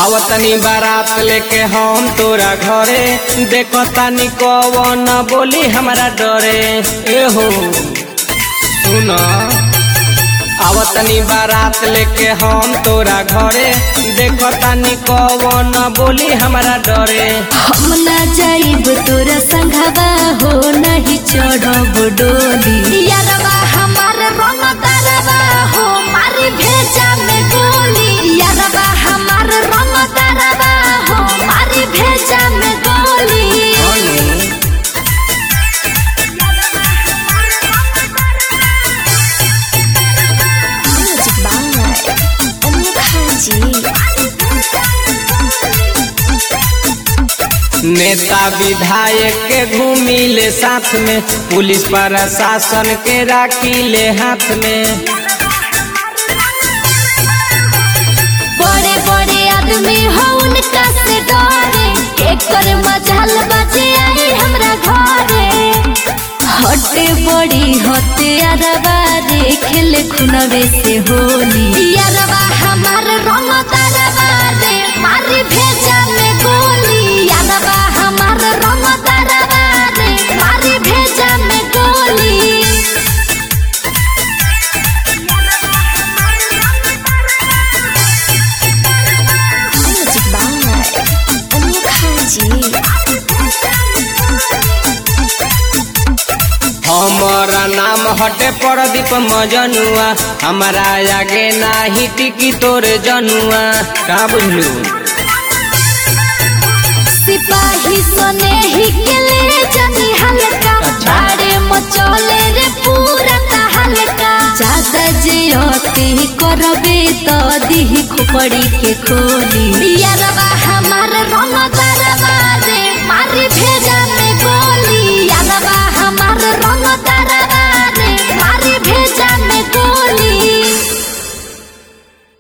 आवतनी बारात लेके हम तोरा घरे देखो तानी कवन बोली हमरा डरे ए हो सुन आवतनी बारात लेके हम तोरा घरे देखो तानी कवन बोली हमरा डरे हम ना जाइब तोरा संघवा हो नहीं चढ़ब डोली यारवा हमार रंग तारवा हो मारी भेजा में गोली यारवा हमार रंग तारवा हो मारी भेजा में गोली नेता विधायक के घूमिले साथ में पुलिस प्रशासन के राखिले हाथ में बड़े बड़े आदमी हो उनका से डरे एकर मजाल बजे आई हमरा घरे हटे बड़ी होते अरबा रे खेल खुनवे से होली अरबा हमार रंग तरबा रे मारी भेजा में गोली अरबा हमार रंग तरबा रे मारी भेजा में गोली हमारा नाम हटे प्रदीप मजनुआ हमारा आगे नाही टिकी तोरे जनुआ का बुझलू सिपाही सने ही के ले जानी हल्का अच्छा। बाड़े मचोले रे पूरा का हल्का ज्यादा जे अति करबे तो दिही खोपड़ी के खोली यारवा